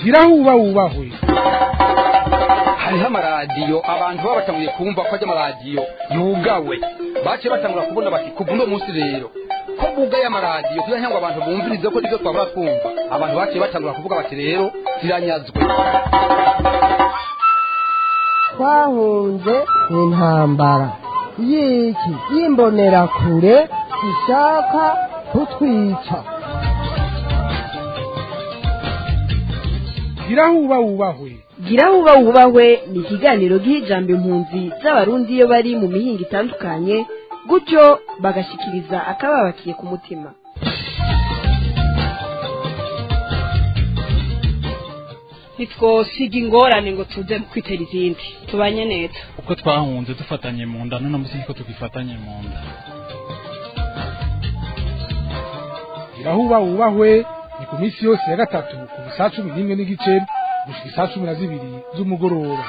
gira huba wubahwe hariho amaradiyo abantu baba batanguye kumva ko ajya amaradiyo yugawe baciye batangura kubona bati kuva uno munsi rero ko bugaye amaradiyo kugira ngo abantu bumvirize ko nibyo twabura twumva abantu baciye batangura kuvuga bati rero ziranyazwe twahunze intambara y'iki y'imbonerakure ishaka kutwica gira huba wubahwe gira huba wubahwe ni ikiganiro giha ijambo impunzi z'abarundi iyo bari mu mihinga itandukanye gutyo bagashikiriza akababakiye ku mutima ntitwosiga ingorane ngo tuze kwitera izindi tubanye neza uko twahunze dufatanye mu nda none munsi ko tugifatanye mu nda gira huba wubahwe ni ku minsi yose ya gatatu kuva saa cumi n'imwe n'igice gushika isaa cumi na zibiri z'umugoroba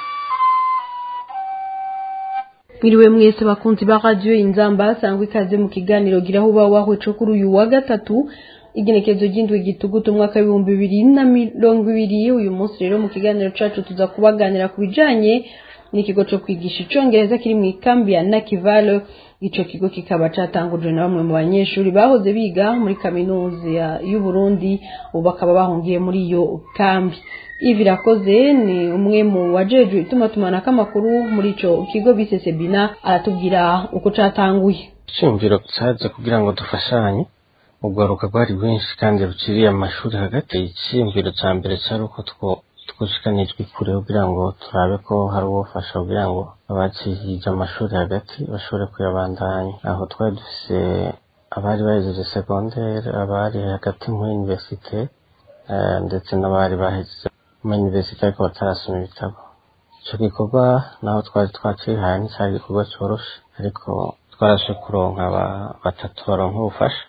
mwiriwe mwese bakunzi ba radiyo inzamba sangwa ikaze mu kiganiro gira huba wubahwe co kuri uyu wa gatatu igenekerezo ry'indwi gitugutu umwaka w'ibihumbi bibiri na mirongo ibiri uyu munsi rero mu kiganiro cacu tuza kubaganira ku bijanye n'ikigo co kwigisha icongereza kiri mu ikambi ya nakivale ico kigo kikaba catangujwe na bamwe mu banyeshuri bahoze biga muri kaminuza y'u Burundi ubu bakaba bahungiye muri iyo kambi ivi rakoze ni umwe mu wajejwe itumatumanako amakuru muri ico kigo bise sebina aratubwira uko catanguye iciyumviro caje kugira ngo dufashanye urwaruka rwari rwinshi kandi ruciriye amashuri hagati iciyumviro ca mbere cari uko two twushikanijwe kure kugira ngo turabe ko hari uwofasha kugira ngo abacihije amashuri hagati bashobore kuyabandanya aho twari dufise abari bahejeje segondere abari hagati muri universite ndetse n'abari bahejeje muri universite ariko batarasoma ibitabo ico gikorwa naho twari twacihaye nticari igikorwa coroshe ariko twarashe kuronka batatu baronka ubufasha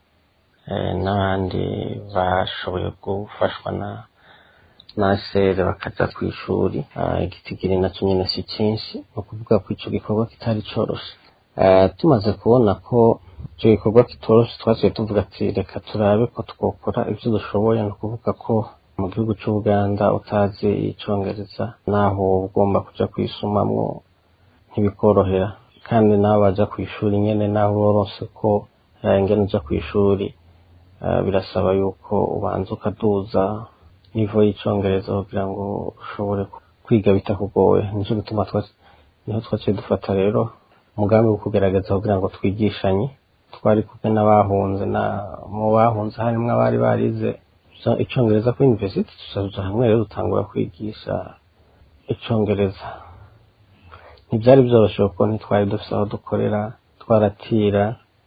n'abandi bashoboye gufashwa na nasere bakaja ku ishuri igitigiri nacyo nyine si cyinshi ni ukuvuga ko ico gikorwa kitari coroshe tumaze kubona ko ico gikorwa kitoroshe twaciye tuvuga ati reka turabe ko twokora ibyo dushoboye ni ukuvuga ko mu gihugu c'ubuganda utazi icongereza naho ugomba kuja kwisumamwo ntibikorohera kandi nawe baja ku ishuri nyene naho urorose ko ingene uja ku ishuri birasaba yuko ubanza ukaduza nivo y'icongereza kugira ngo ushobore kwiga bitakugoye nico gituma niho twaciye dufata rero umugambi wo kugerageza kugira ngo twigishanye twari kumwe n'abahunze na mu bahunze harimwo abari barize icongereza kuri university tuzaja hamwe rero dutangura kwigisha icongereza ntivyari vyoroshe kuko ntitwari dufise aho dukorera twaratira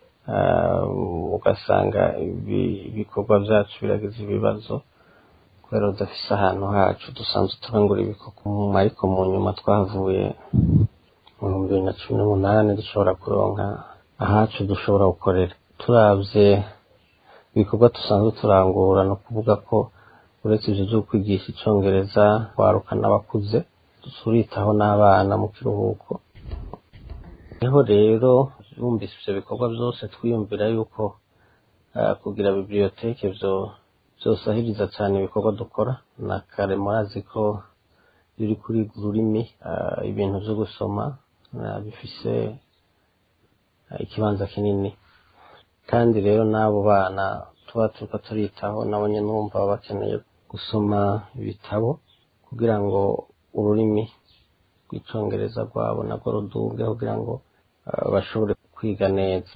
ugasanga ibikorwa vyacu biragize ibibazo kubera udafise ahantu hacu dusanzwe turangura ibikorwa ariko mu nyuma twahavuye mu bihumbi bibiri na cumi n'umunani dushobora kuronka ahacu dushobora gukorera turavye ibikorwa dusanzwe turangura ni ukuvuga ko uretse ivyo vyo kwigisha icongereza waruka n'abakuze turitaho n'abana mu kiruhuko niho rero yumvise ivyo bikorwa vyose twiyumvira yuko kugira biblioteke vyo vyosahiriza cane ibikorwa dukora na kare murazi ko biri kuri ururimi ibintu vyo gusoma bifise ikibanza kinini kandi rero n'abo bana tuba turiko turitaho nabo nyene urumva baba bakeneye gusoma ibitabo kugira ngo ururimi rw'icongereza rwabo nabwo ruduge kugira ngo bashobore kwiga neza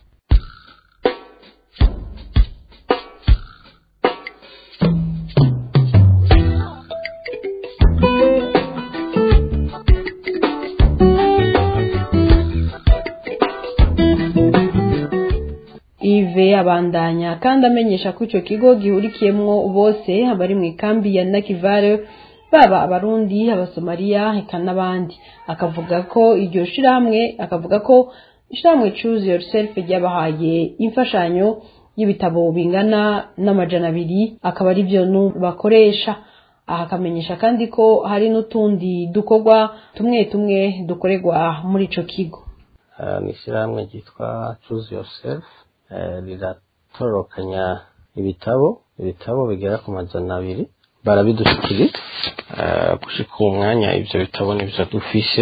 ive abandanya kandi amenyesha ko ico kigo gihurikiyemwo bose abari mu ikambi ya nakivale baba abarundi abasomaliya eka n'abandi akavuga ko iryo shirahamwe akavuga ko ishirahamwe choose yourself ryabahaye imfashanyo y'ibitabo bingana n'amajana abiri akaba ari byo bakoresha aha akamenyesha kandi ko hari n'utundi dukorwa tumwe tumwe dukorerwa muri ico kigo ni ishyirahamwe ryitwa choose yourself riratororokanya ibitabo ibitabo bigera ku majana abiri barabidushyikiriza gushika uwo mwanya ibyo bitabo nibyo dufise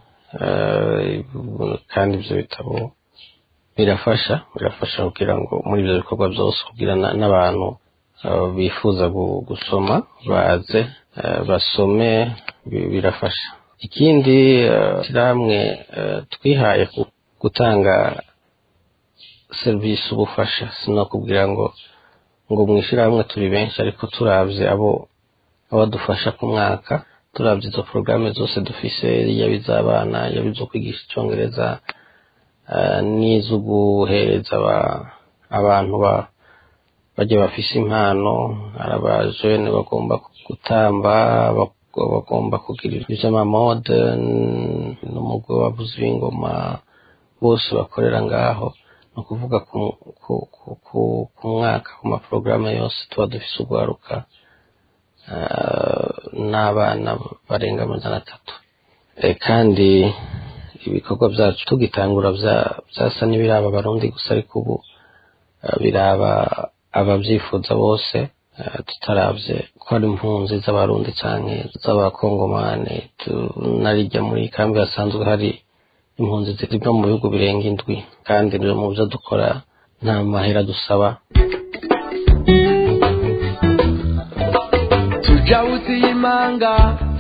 kandi ibyo bitabo birafasha birafasha kugira ngo muri ibyo bikorwa byose kugira n'abantu bifuza gusoma baze basome birafasha ikindi shyirahamwe twihaye gutanga serivisi ubufasha sinakubwira ngo ngo mu ishyirahamwe turi benshi ariko turabye abo abadufasha ku mwaka turabye izo porogaramu zose dufise yaba iz'abana yaba izo kwigisha icyongereza n'izo guhereza abantu bajya bafise impano hari abajene bagomba gutamba bagomba kugira iby'amamode n'umugwi wabuze w'ingoma bose bakorera ngaho ni ukuvuga ku mwaka ku maporogaramu yose tuba dufise urwaruka n'abana barenga amajana atatu kandi ibikorwa byacu tugitangura byasa n'ibiraba abarundi gusa ariko ubu biraba ababyifuza bose tutarabye ko ari impunzi z'abarundi cyane z'abakongomani tunarijya muri kambi hasanzwe hari impunzi ziva mu bihugu birenga indwi kandi mu byo dukora nta mahera dusaba tujawuzi y'imanga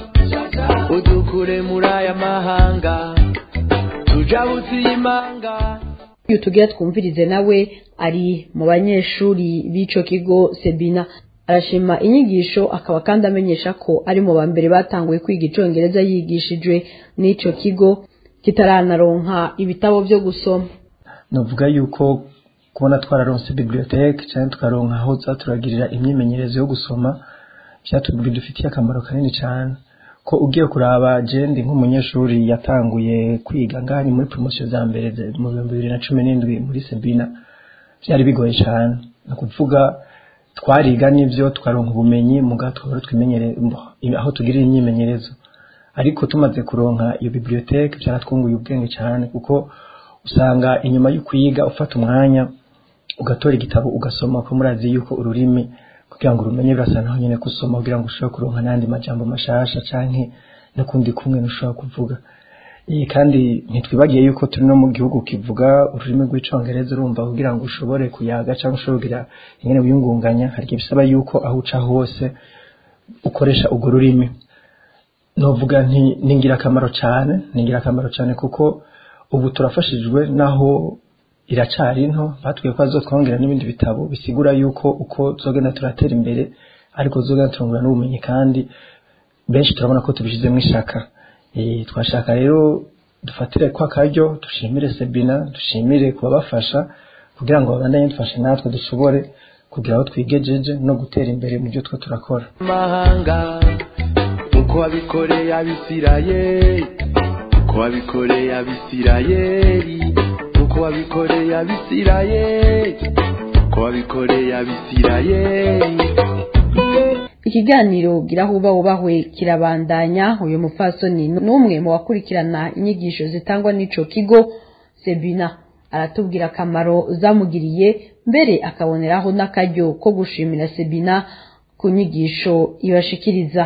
udukure muri aya mahanga tujawuzi y'imanga iyo tugira twumvirize nawe ari mu banyeshuri b'ico kigo sebina arashima inyigisho akaba kandi amenyesha ko ari mu ba mbere batanguye kwiga icongereza yigishijwe n'ico kigo kitaranaronka ibitabo byo gusoma navuga yuko kubona twararonse biblioteke cyangwa tukaronka aho turagirira imyimenyerezo yo gusoma bidufitiye akamaro kanini cyane ko ugiye kuraba jendi nk'umunyeshuri yatanguye kwiga ngaha ni muri poromosiyo za mbere mu bihumbi bibiri na cumi n'indwi muri sebina byari bigoye cyane ni ukuvuga twariga n'ibyo tukaronka ubumenyi mu twaba twimenyere aho tugirira imyimenyerezo ariko tumaze kuronka iyo biblioteke byaratwunguye ubwenge cyane kuko usanga inyuma yo kwiga ufata umwanya ugatora igitabo ugasoma ko murazi yuko ururimi kugira ngo urumenye birasa naho nyine gusoma kugira ngo ushobore kuronka n'andi majambo mashasha canke n'ukundi kumwe ntushobora kuvuga kandi ntitwibagiye yuko turi no mu gihugu kivuga ururimi rw'icongereza urumva kugira ngo ushobore kuyaga cyangwa ushobore kugira ingene wiyungunganya hari igihe bisaba yuko aho uca hose ukoresha urwo rurimi novuga nti ni ingirakamaro cyane ni ingirakamaro cyane kuko ubu turafashijwe naho iracari nto batwiye ko azotwongera n'ibindi bitabo bisigura yuko uko zogenda turatera imbere ariko zogenda turungura n'ubumenyi kandi benshi turabona ko tubishizemo ishaka twashaka rero dufatire kwa karyo dushimire sebina dushimire kubabafasha kugira ngo babandanye dufashe natwe dushobore kugira aho twigejeje no gutera imbere mu byo twe turakora mahanga uko wabikoreye abisirayeli uko wabikoreye abisirayeli uko wabikoreye abisirayeli uko wabikoreye abisirayeli ikiganiro gira huba wubahwe kirabandanya uyu mupfasoni n'umwe mu bakurikirana inyigisho zitangwa n'ico kigo sebina aratubwira akamaro zamugiriye mbere akaboneraho n'akaryo ko gushimira sebina ku nyigisho ibashikiriza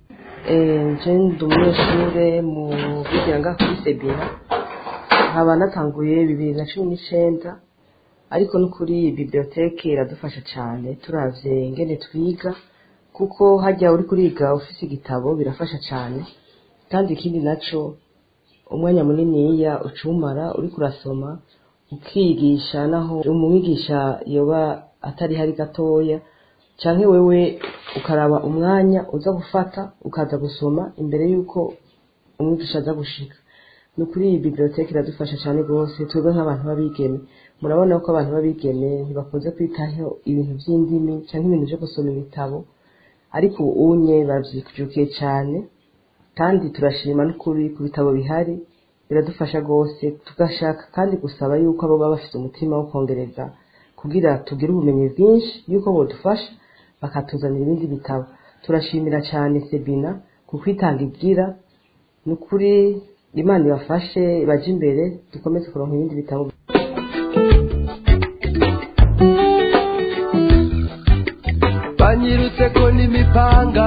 nje ndi umunyeshuri mu kwigira ngaha kuri sebina nkaba natanguye bibiri na cumi n'icyenda ariko no kuri iyi biblioteke iradufasha cyane turavye ingene twiga kuko hajya uri kuriga ufise igitabo birafasha cyane kandi ikindi naco umwanya muniniya ucumara uri kurasoma ukigisha naho umwigisha yoba atari hari gatoya canke wewe ukaraba umwanya uza gufata ukaza gusoma imbere y'uko umwigisha aza gushika ni ukuri iyi biblioteke iradufasha cyane rwose twebwe nk'abantu b'abigeme murabona ko abantu b'abigeme ntibakunze kwitaho ibintu by'indimi cyangwa ibintu byo gusoma ibitabo ariko ubu unye babyijukiye cyane kandi turashima n'ukuri ku bitabo bihari biradufasha rwose tugashaka kandi gusaba yuko abo baba bafite umutima wo kongereza kugira tugire ubumenyi bwinshi yuko bodufasha bakatuzanira ibindi bitabo turashimira cyane sebina ku kwitanga ibwira ni ukuri imana ibafashe baje imbere dukomeze kuronka ibindi bitabo banyirutse ko n'imipanga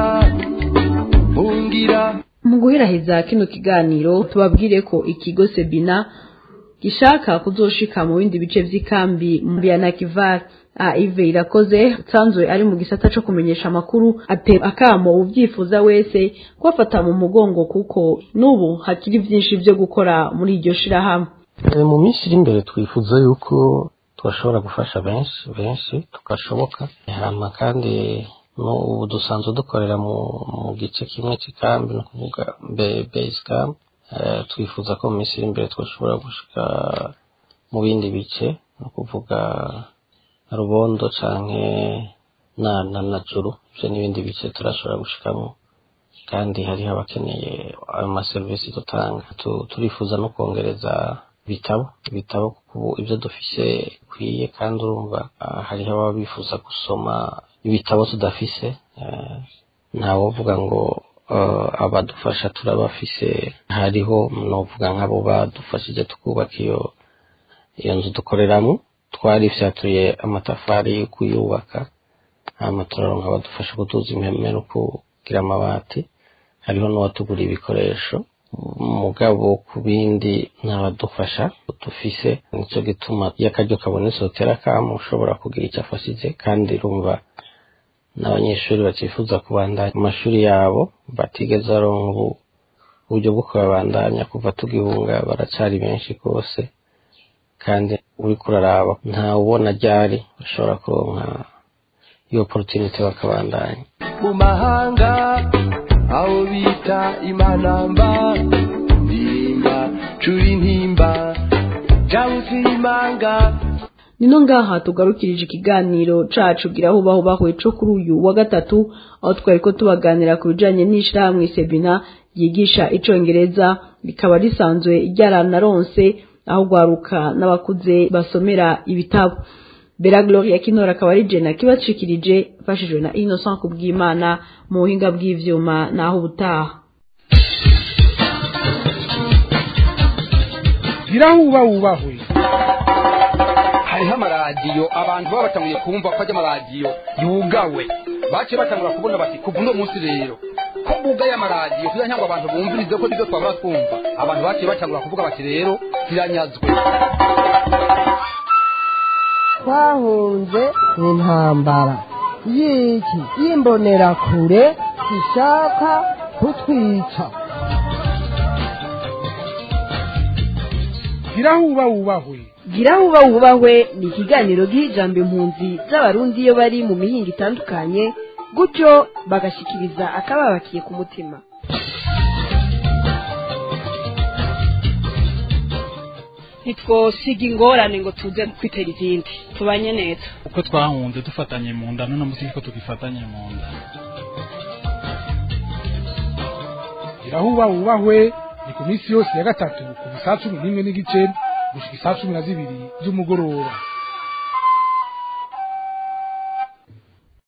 mungira mu guheraheza kino kiganiro tubabwire ko ikigo sebina gishaka kuzoshika mu bindi bice vy'ikambi ya nakivar aive irakoze sanzwe ari mu gisata co kumenyesha amakuru ate akamo uvyifuza wese kubafata mu mugongo kuko n'ubu hakiri vyinshi vyo gukora muri iryo shirahamwe Eh, mu minsi iri imbere twifuza yuko twashobora gufasha benshi benshi tugashoboka hama kandi n'ubu dusanzwe dukorera mu, mu gice kimwe cy'ikambi ni ukuvuga be- base camp Eh, twifuza ko mu minsi iri imbere twashobora gushika mu bindi bice ni ukuvuga rubondo canke na na na juru ivyo n'ibindi bice turashobora gushikamo kandi hariho abakeneye ayo maserivisi dutanga Tu- turifuza no kongereza ibitabo ibitabo kuko ubu ibyo dufise bikwiye kandi urumva ah, hariho ababa bifuza gusoma ibitabo tudafise eh, ntawovuga ngo eh, abadufasha turabafise hariho novuga nk'abo badufashije tukubaka iyo iyo nzu dukoreramo twarifyatuye amatafari yo kuyubaka hama turaronka abadufasha kuduza impeme no kugira amabati hariho n'uwatugura ibikoresho mugabo ku bindi ntabadufasha dufise nicyo gituma iyo akaryo kabonetse utera kamo ushobora kugira icyo afashije kandi rumva n'abanyeshuri bakifuza kubandanya mu mashuri yabo batigeze baronka ubu uburyo bwo kubabandanya kuva tugihunga baracari benshi rwose kandi uriko uraraba ntawe ubona ryari bashobora kuronka iyo opportunity bakabandanya mu mahanga aho bita imanamba ndimba curi intimba jabusi imanga nino ngaha tugarukirije ikiganiro cacu gira aho baho bahuye co kuri uyu wa gatatu aho twari ko tubaganira ku bijanye n'ishirahamwe sebina ryigisha icongereza rikaba risanzwe ryaranaronse aho gwaruka n'abakuze basomera ibitabo Bella Gloria Kinora akaba ari jena kibacikirije mfashijwe na Innocent kubw'Imana mu buhinga bw'ivyuma naho ubutaha gira huba wubahwe hariho amaradiyo abantu baba batanguye kumva ko ajya amaradiyo yugawe baciye batangura kubona bati kuva uno munsi rero ko bugaye amaradiyo kugira ngo abantu bumvirize ko nibyo twabura twumva abantu baciye batangura kuvuga bati rero ziranyazwe twahunze intambara y'iki y'imbonerakure ishaka kutwica gira huba wubahwe gira huba wubahwe ni ikiganiro giha ijambo impunzi z'abarundi iyo bari mu mihinga itandukanye gutyo bagashikiriza akababakiye ku mutima ntitwosiga ingorane ngo tuze kwitera izindi tubanye neza uko twahunze dufatanye mu nda none munsi ko tugifatanye mu nda gira huba wubahwe ni ku minsi yose ya gatatu kuva saa cumi n'imwe n'igice gushika isaa cumi na zibiri z'umugoroba